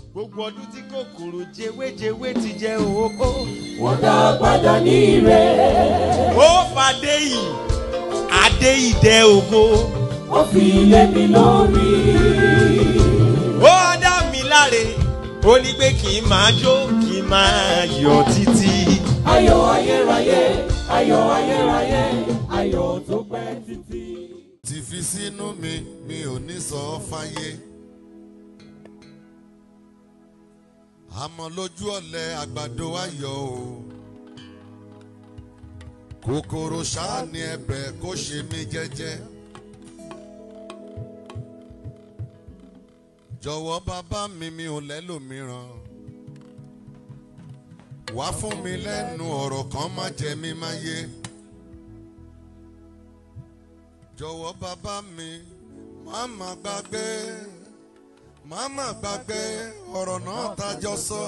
gbogbo ọdún tí kòkòrò jewéjewé ti jẹ òhóhó. wọ́n dá padà ní ire. ó fàdé yìí adé ìdẹ ògo. ó fi lé mi lórí. ó dá mi láre ó ní pé kí n máa jó kí n máa yọ títí. ayọ̀ ayérayé ayọ̀ ayérayé ayọ̀ tó pẹ́ títí. ti fi sínú mi mi ò ní sọ ọ́ fáyé. àmọ́ lójú ọ̀lẹ àgbàdo ayọ̀ o. kòkòrò ṣáà ní ẹ̀bẹ̀ kó ṣe mí jẹ́jẹ́. jọ̀wọ́ bàbá mi mi ò lẹ́lòmíràn. wá fún mi lẹ́nu ọ̀rọ̀ kan má jẹ mí má yé. jọ̀wọ́ bàbá mi má má gbàgbé má má gbàgbé ọ̀rọ̀ náà tájọ sọ.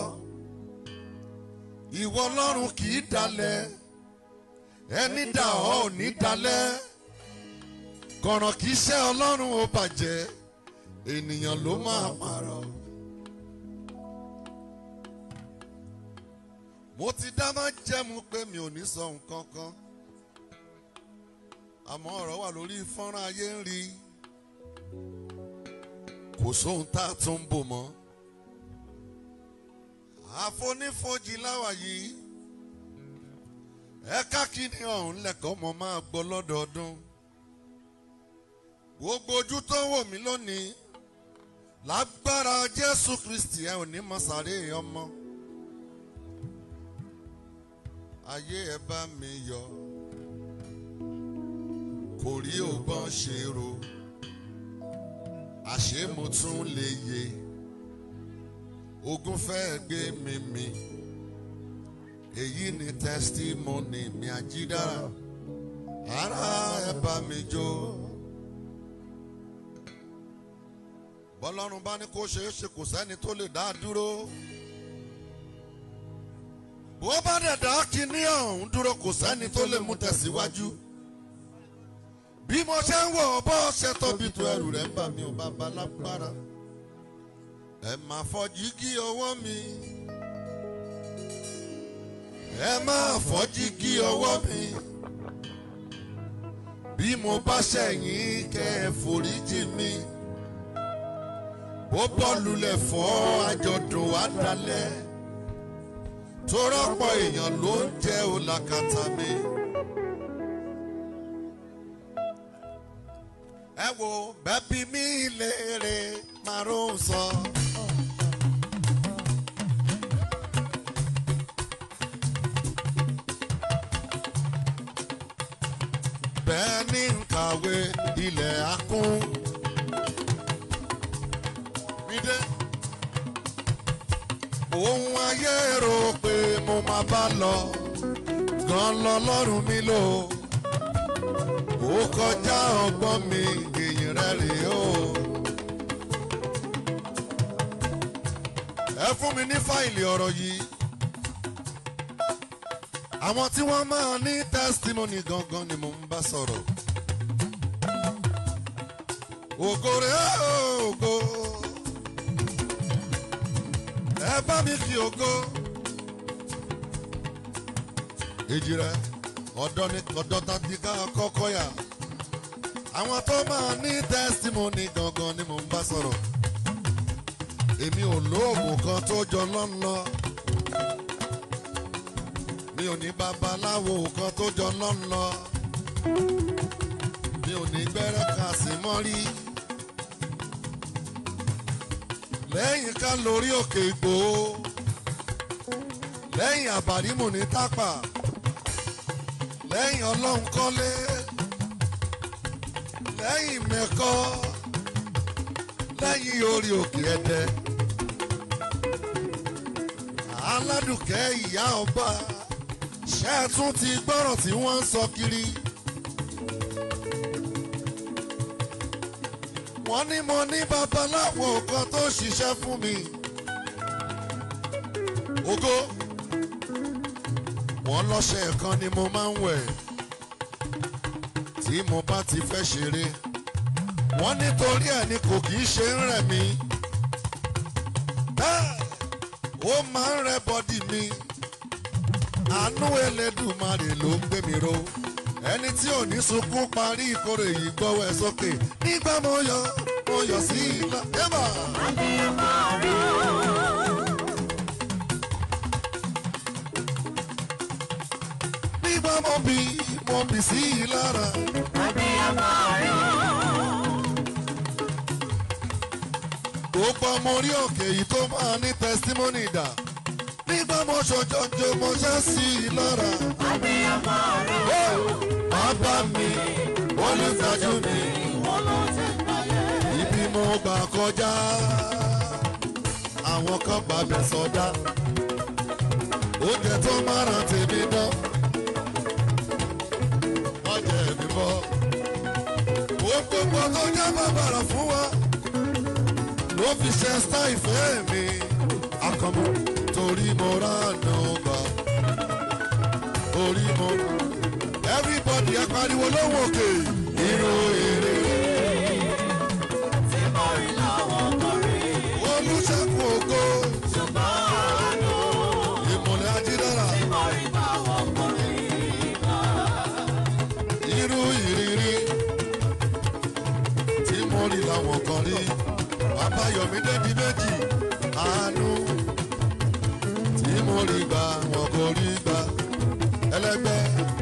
ìwọ ọlọ́run kì í dalẹ̀ ẹni dà ọ́ ò ní dalẹ̀ kọ̀ràn kì í ṣe ọlọ́run ó bàjẹ́ ènìyàn ló máa pààrọ̀. mo ti dá má jẹ́mu pé mi ò ní sọ nǹkan kan àmọ́ ọ̀rọ̀ wà lórí fọ́nrán ayé ń rí kò sóhun tá a tún ń bò mọ́ àfonífojì láwà yìí ẹ̀ka kìíní ọ̀hún lẹ́kọ̀ọ́ mọ́ máa gbọ́ lọ́dọọdún gbogbo ojú tó ń wò mí lónìí lágbára jésù kristi ẹ ò ní mọ sáré ọmọ ayé ẹ bá mi yọ kò rí ògbọ́n ṣe ro àṣé mo tún lè yè ogun fẹ́ gbé mi mì èyí ni testimony mi àjídára ara ẹ bá mi jó. bọ́lọ́run bá ní kó ṣeé ṣe kò sẹ́ni tó lè dá a dúró. bó bá dẹ̀ dá kinní ọ̀hún dúró kò sẹ́ni tó lè mú tẹ̀síwájú. bí mo ṣe ń wọ̀ bọ́ ṣe tóbi tó ẹrù rẹ̀ ń bà mí ò bàbá lágbára. ẹ máa fọjí kí ọwọ́ mi. ẹ máa fọjí kí ọwọ́ mi. bí mo bá ṣẹ̀yìn kẹ́ ẹ foríjì mi ó bọ́ọ̀lù lẹ̀ fọ́ àjọ̀dún wa dalẹ̀ tó rọ́pọ̀ èèyàn ló ń jẹ́ olàkàtà mi. ẹ wo bẹ́bí mi léèrè márùn sọ. bẹ́ẹ̀ ni ń kàwé ilẹ̀ akún. Mídé. Ohun ayé rò pé mo máa bá lọ, gan lọ lọ́rùn mi lò. Ó kọjá ọgbọ́n mi, èyí rẹ̀ rèé o. Ẹ fún mi ní fáìlì ọ̀rọ̀ yìí. Àwọn tí wọ́n máa ní testimony gangan ni mò ń bá sọ̀rọ̀. Ògo rẹ̀ ògo ẹ bá mi fi ògo. èjì rẹ ọ̀dọ́ ni ọ̀dọ́ tàbí ká kọ́kọ́ yà. àwọn tó máa ní tẹ́sítímọ́nì gangan ni mò ń bá sọ̀rọ̀. èmi ò lóògùn kan tó jọ lọ́nlọ́. mi ò ní babaláwo kan tó jọ lọ́nlọ́. mi ò ní gbẹ́rẹ́ kan sí mọ́rí lẹ́yìn ká lórí òkè ìgbò lẹ́yìn àbárímù ní tápà lẹ́yìn ọlọ́run kọ́lé lẹ́yìn mẹ́kọ́ lẹ́yìn orí òkè ẹ̀dẹ́ aládùkẹ́ ìyá ọba ṣẹ́ẹ̀tún ti gbọ́rọ̀ tí wọ́n ń sọ kiri. wọ́n ní mo ní babaláwo kan tó ṣiṣẹ́ fún mi. Ògo wọ́n lọ́ṣẹ̀ kan ni mo máa ń wẹ̀ tí mo bá ti fẹ́ ṣeré. Wọ́n nítorí ẹ̀ ni kò kì í ṣe ń rẹ̀ mí. Bẹ́ẹ̀ ó máa ń rẹ bọ́dì mi àánú elédùmarè ló ń gbé mi ro ẹni tí ò ní sunkún parí ìkórè yìí gbọ́wọ́ ẹ sókè nígbà mo yọ mo yọ sí ilá yẹ́bà. nígbà mo bì mo bì sí i lára. gbogbo ọmọ orí òkè yìí tó máa ní tẹsítímọ́nì dà nígbà mo ṣojoojó mo ṣe sí i lára. bàbá mi olùtajú mi ibi mo gbà kọjá àwọn kan gbàgbẹ́ sọdá oúnjẹ tó máa ràn tèmi dán wọ́n jẹ ẹ̀mí bọ́ ó gbogbo tó jẹ́ bàbàrà fún wa ló fi ṣe ṣá ìfẹ́ mi akọ̀mọ́ torí mo ránà gbà torí mo everybody ẹ pariwo lóhùn òkè irú èrè olùṣègùn ògo ìmọ̀lẹ̀ ajídára irú ìrírí tí mo rí làwọn kan rí abáyọ̀mí débi méjì àánú tí mo rí gbà wọn kò rí gbà ẹlẹgbẹ́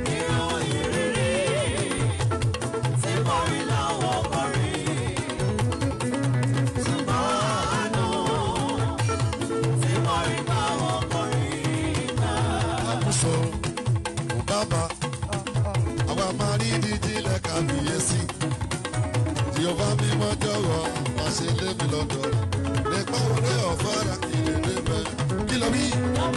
àkúsọ bàbá àwa máa rí dídí lẹ́ka fìyèsí tí o bá mímọ́ jọ̀wọ́ má ṣe lé mi lọ́dọ̀ nípa orí ọ̀fọ́ra kì í lè bẹ́ kí lọ bí.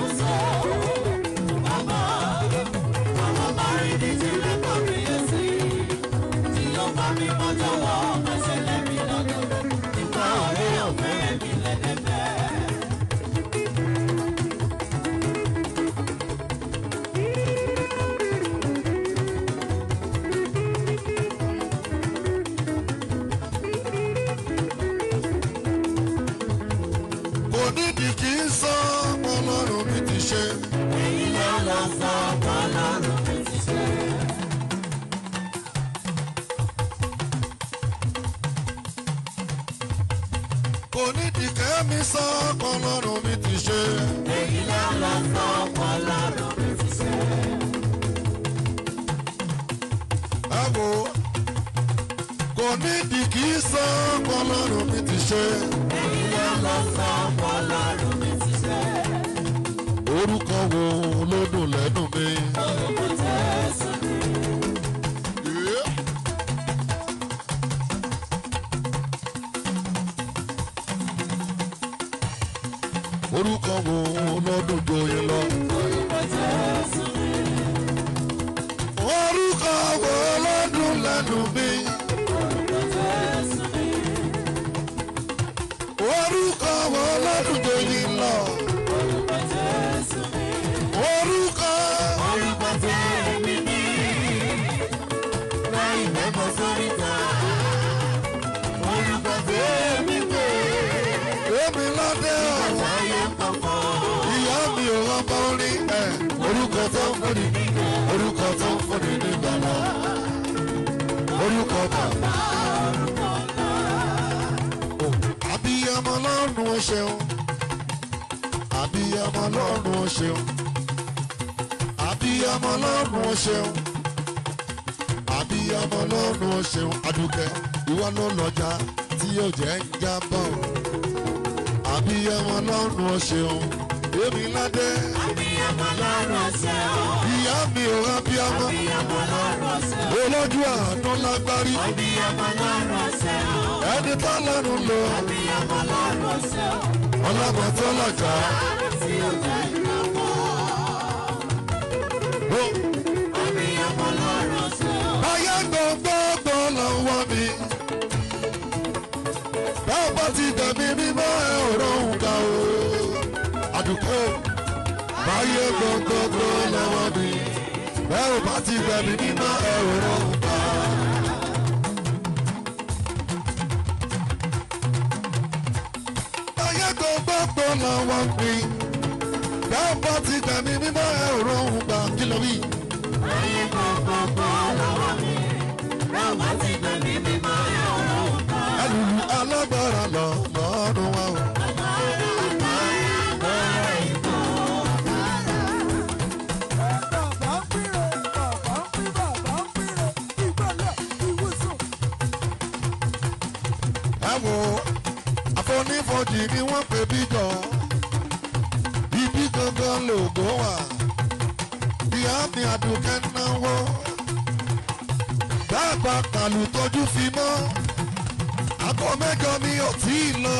kò nídìí kí n sọ ọlọ́run mi ti ṣe. kò nídìí kẹ́mi sọ ọlọ́run mi ti ṣe. ẹ wo kò nídìí kí n sọ ọlọ́run mi ti ṣe. orúkọ wo ló dùn lẹ́nu mi. Yeah. orúkọ wo ló dùn joyè lọ. orúkọ wo ló dùn lẹ́nu mi. orúkọ wo ló dùn joyè lọ. orúkọ. èmi lọ́dẹ ọ̀wọ́. ìyá mi ò rọ́bọ orin ẹ̀ orúkọ tó ń fúnni orúkọ tó ń fúnni ní gbàlá orúkọ bàbá. àbíyamọ lọ́rùn ó ṣeun àbíyamọ lọ́rùn ó ṣeun àbíyamọ lọ́rùn ó ṣeun àbíyamọ lọ́rùn ó ṣeun adúkẹ́ ìwọ ló lọ́jà tí yóò jẹ́ ń jábọ̀ àbíyamọ lọ́rùn ó ṣeun èmi ládé ìyá mi ò rábíyamọ olójú àánú lágbárí ẹni tá lẹ́nu lò ọlọ́mọ tó lọ́jà. báyà gbogbogbò lọ́wọ́ mi bẹ́ẹ̀ bá ti tẹ̀mí mímọ́ ẹ̀ ò rọrùn ká o àdùkọ́ báyà gbogbogbò lọ́wọ́ mi bẹ́ẹ̀ bá ti tẹ̀mí mímọ́ ẹ̀ ò rọrùn ká. báyà gbogbogbò lọ́wọ́ mi ti gbẹ̀mí mímọ́ ẹ ò rọrùn gbà kí ló wí. ayé gbogbogbò lọ́wọ́ mi rábà ti gbẹ̀mí mímọ́ ẹ̀ ọ̀rọ̀ òkà. ẹlùlù alágbára lọ lọ́rùn wa o. ẹ wo àfonífojì ni wọ́n pè bí jọ ibi gangan lògó wà ìyá mi àdùnkẹ́ náwó dábàá kàlù tójú fi mọ́ àgọ́ mẹ́jọ mi ò tí ì lọ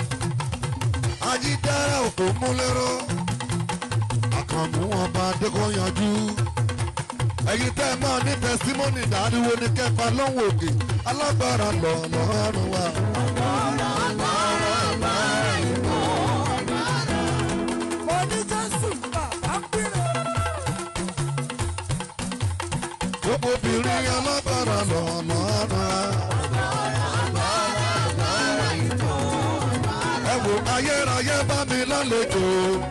ajídára òkú múlẹ́rọ́ àkànmú ọba adékòyanjú ẹ̀yin tẹ́ ẹ máa ní tẹsímọ́nì dáríwo ní kẹfà lọ́hùn òkè alágbára lọ lọ́rùn wa. gbogbo obìnrin alágbára lọ lọ́rùn wa. ẹ wo ayérayé bá mi lálejò.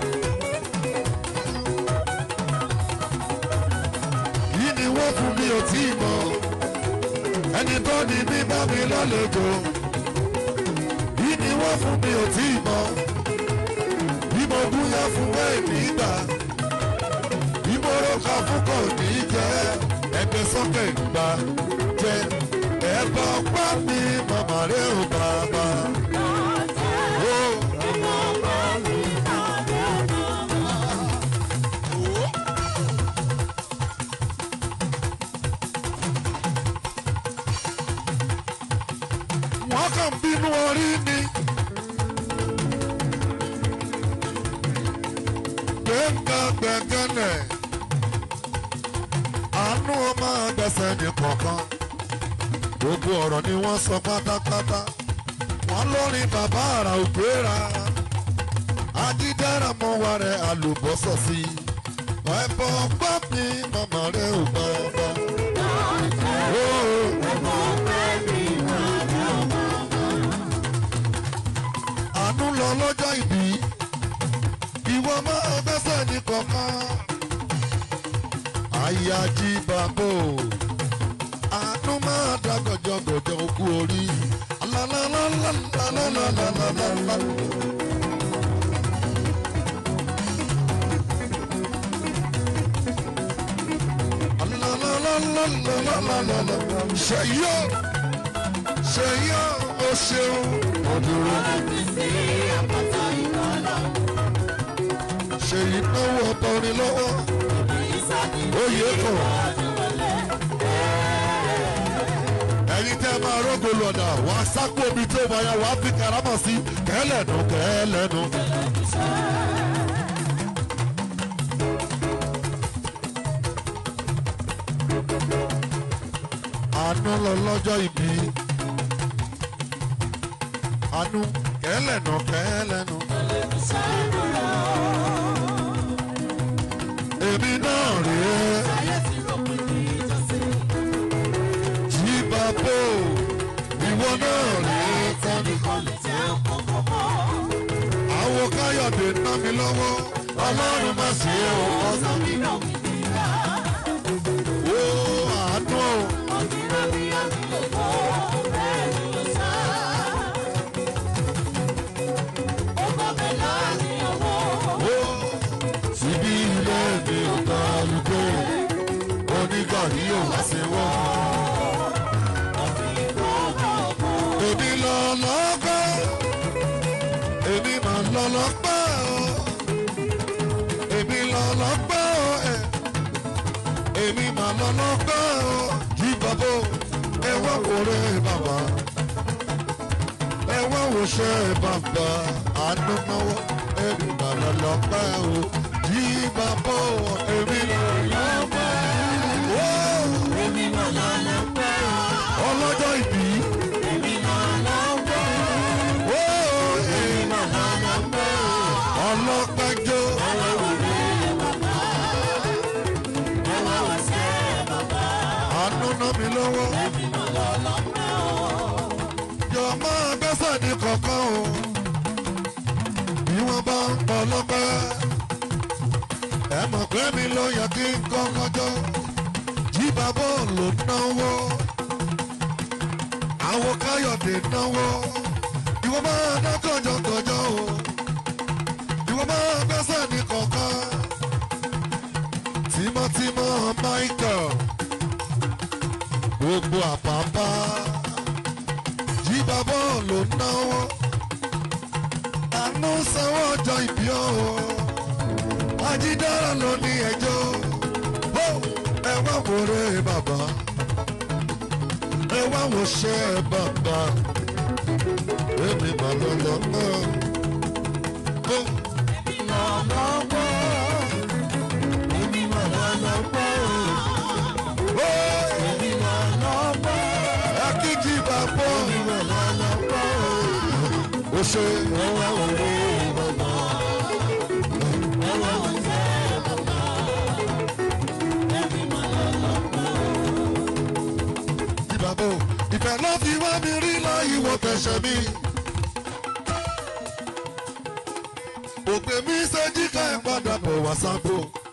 yìí ni wọ́n fún mi ò tí ì mọ̀ ẹni tó ní mi bá mi lálejò. yìí ni wọ́n fún mi ò tí ì mọ̀ bí mo gúnyán fún wẹ́ẹ̀mí gbà bí mo rọ́ka fún kò ní jẹ́ ẹgbẹ́ sọ́kẹ̀ gbà jẹ́ ẹ̀bà ọ̀pá mi màmá rẹ̀ ò bàbá. Oh. wọ́n kàn bínú orí ni. gbẹ̀ngà gbẹ̀ngànlẹ̀ àánú ọmọ gbẹ̀sẹ̀ ní kọ̀ọ̀kan gbogbo ọ̀rọ̀ ni wọ́n sọ pátápátá wọ́n lórí bàbá àrà ògbéra ajídára mọ́ wa rẹ̀ àlùbọ́sọ̀ sí i ẹ̀bọ̀ gbọ́ mi màmá rẹ̀ ò gbọ́ ọba. àánú lọ lọ́jọ́ ìbí ìwọ máa gbẹ́sẹ̀ ní kọ̀ọ̀kan àyájí bàbò àánú máa dá gọ̀jọ̀gọ̀jọ̀ okú orí alálálálálálálálálá. alálálálálálálálá. ṣèyí ó ṣèyí ó o ṣeun òdúró. ṣèyí náwó ọtọrin lọ́wọ́ oyè kan. ẹ̀yin tẹ́ máa rógo lọ́dà wà á sápò omi tó bá yà wà á fi karamọ̀ sí kẹ́lẹ́nu kẹ́lẹ́nu. àánú lọ lọ́jọ́ ìbí àánú kẹ́lẹ́nu kẹ́lẹ́nu. èmi náà rèé jí bàbá ìwọ náà rèé àwo káyọ̀dé ná mi lọ́wọ́ ọlọ́run má sí ẹ o ó àánú o ó síbi ilé mi ò gbà lùgbò onígàrí ò wá sí wọ́n. èmi lọ lọ́pẹ́ èmi mà lọ lọ́pẹ́ o èmi lọ lọ́pẹ́ o ẹ̀ èmi mà lọ lọ́pẹ́ o yí bàbá ẹ wá wòrè bàbá ẹ wá wòṣẹ bàbá àánú náwó èmi mà lọ lọ́pẹ́ o yí bàbá o èmi lọ lọ́pẹ́ o ọlọ́jọ́ ìbí. Ó, èmi ọlọ́pẹ́jọ́. àánú ná mi lọ́wọ́. yọ máa gbẹ́sẹ̀ ní kọ̀ọ̀kan o. bí wọ́n bá ń pọ̀ lọ́pẹ́. Bẹ́ẹ̀ni ló yẹ kí n kọ́kọ́ jọ. Jí bàbá ló náwó. Àwọn Káyọ̀dé náwó. Ìwọ máa ná kọjọkọjọ o. Ìwọ máa gbẹ́sẹ̀ ní kọ̀ọ̀kan. Tímọ́tímọ́ Michael. Gbogbo àpápá. Jí bàbá ló náwó. Àánú sanwó ọjọ́ ìbí ọ̀hún ajídára ló ní ẹjọ́ ó ẹ wá wòrè bàbá ẹ wá wò ṣe bàbá èmi mà lọ lọ náà ó ó akíjí bàbá ó ṣe ẹ wá wòrè bàbá. ìbàbò ìfẹ́ ló fi wá mi rí láyé wọ tẹ̀sẹ̀ mi. òpè mi ṣe jíkà ẹ̀ padà bọ̀ wá sábò.